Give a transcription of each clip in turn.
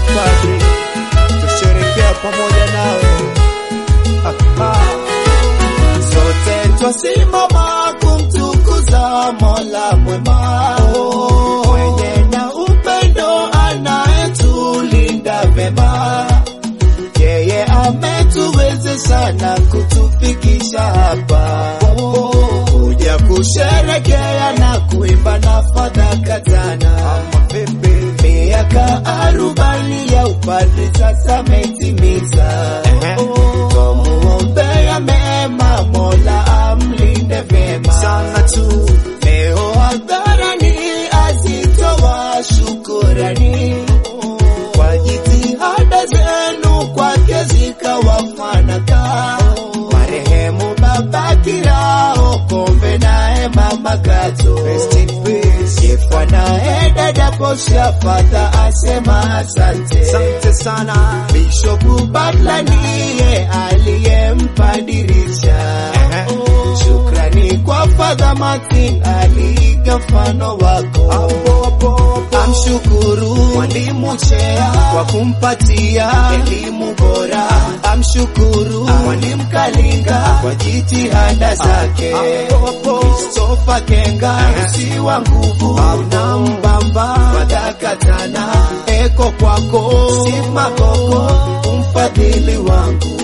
upadri, tusherekea pamoja nawe. Aha. Sote twasimama kumtukuza Mola mwema mwenye na upendo anayetulinda vema. Yeye ametuwezesha na kutufikisha hapa kuja kusherekea na kuimba na fadhaka tana. Miaka arobaini ya upadri sasa metimiza, twamuombea mema, Mola amlinde vyema sana tu. Leo hadharani azitoa shukurani kwa jitihada zenu kwake zikawafanaka marehemu baba Kirao Kombe naye mama Kato Jefwa naye dada Posha Fadha asema asante Asante sana. Bishopu Butler ndiye aliyempadirisha Shukrani kwa Fadha Martin aliiga mfano wako Amshukuru mwalimu Chea kwa kumpatia elimu bora. Amshukuru mwalimu Kalinga kwa jitihada zake. Christopher Kenga si wa nguvu na mbamba wadakatana eko kwako si makoko umfadhili wangu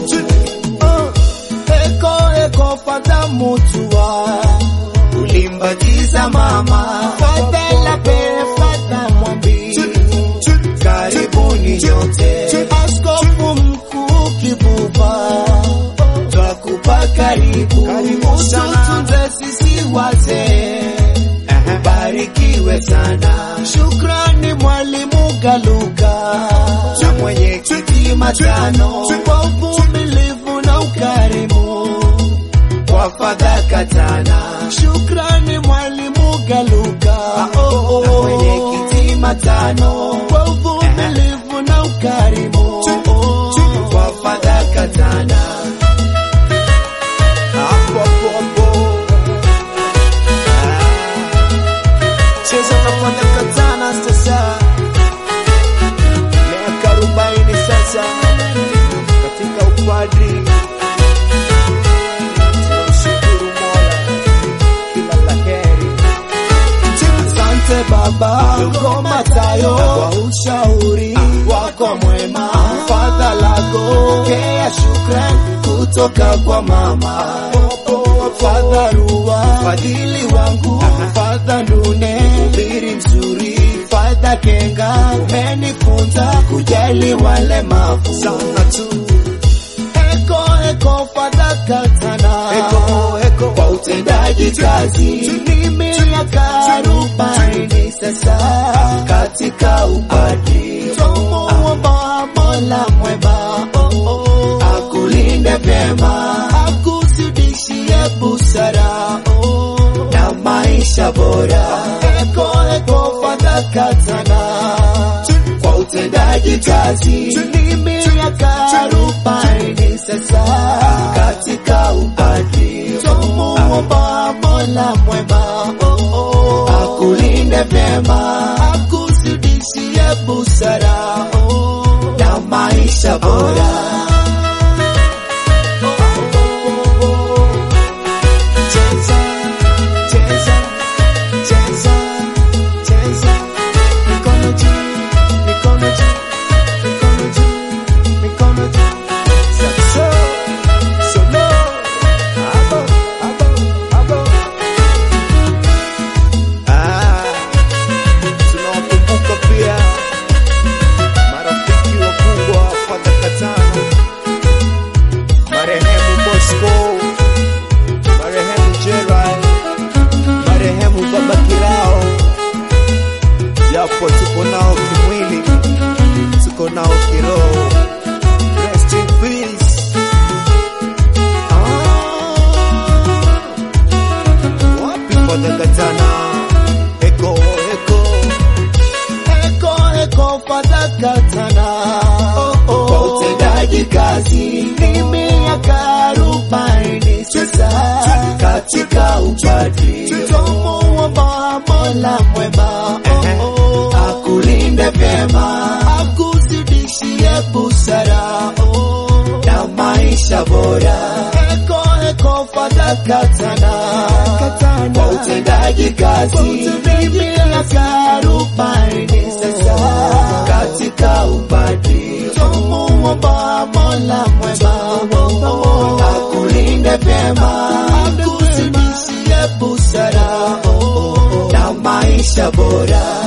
eko eko fadha mutua ulimbajiza mama fadhala pere fadha mwambi karibuni nyote askofu mkuu kibuba twakupa karibu ututunze sisi wazee ubarikiwe sana shukrani mwalimu galuka na mwenyekiti matano kwa uvumilivu na ukarimu kwa fadhaka tana. Shukrani mwalimu Galuka na mwenyekiti matano kwa uvumilivu na ukarimu kwa fadhaka tana. Hapo hapo hapo. Ah. Cheza na fadhaka tana sasa. Miaka arobaini sasa katika upadri tunamshukuru Mola kila la heri. Asante Baba Ngoma Tayo kwa ushauri wako mwema, fadhalako pokea shukrani kutoka kwa mama Fadha Rua, fadhili wangu Fadha Ndune, ubiri mzuri Fadha Kenga, umenifunza kujali walemavu sana tu eko eko fadhaka tana eko eko kwa utendaji kazi ni miaka arobaini sasa katika upadri tumuomba Mola mwema oh, oh, akulinde vyema akuzidishie busara oh, na maisha bora eko eko fadhaka tana kwa utendaji kazi ni miaka arobaini sasa katika upadri tumuomba Mola mwema oh, oh, akulinde vyema akuzidishie busara oh, na maisha bora Cheza, cheza, cheza, cheza, mikono juu, mikono juu, mikono juu, mikono juu. Saxo, solo, abo, abo, abo. Ah, tunawakumbuka pia marafiki wakubwa Fadha Katana, marehemu Bosco marehemu Gerald, marehemu Baba Kirao, japo tuko nao kimwili, tuko nao kiroho. Rest in peace. Ah, wapi Fadha Katana? Eko, eko, eko, eko, Fadha Katana. Kwa utendaji kazi ni miaka arobaini sasa katika upadri tumuomba Mola mwema oh, oh, akulinde vyema akuzidi maisha bora. Eko eko Fadha Katana Kwa utendaji kazi miaka arobaini sasa katika upadri, tumuomba Mola mwema akulinde vyema akuzidishie busara na maisha bora.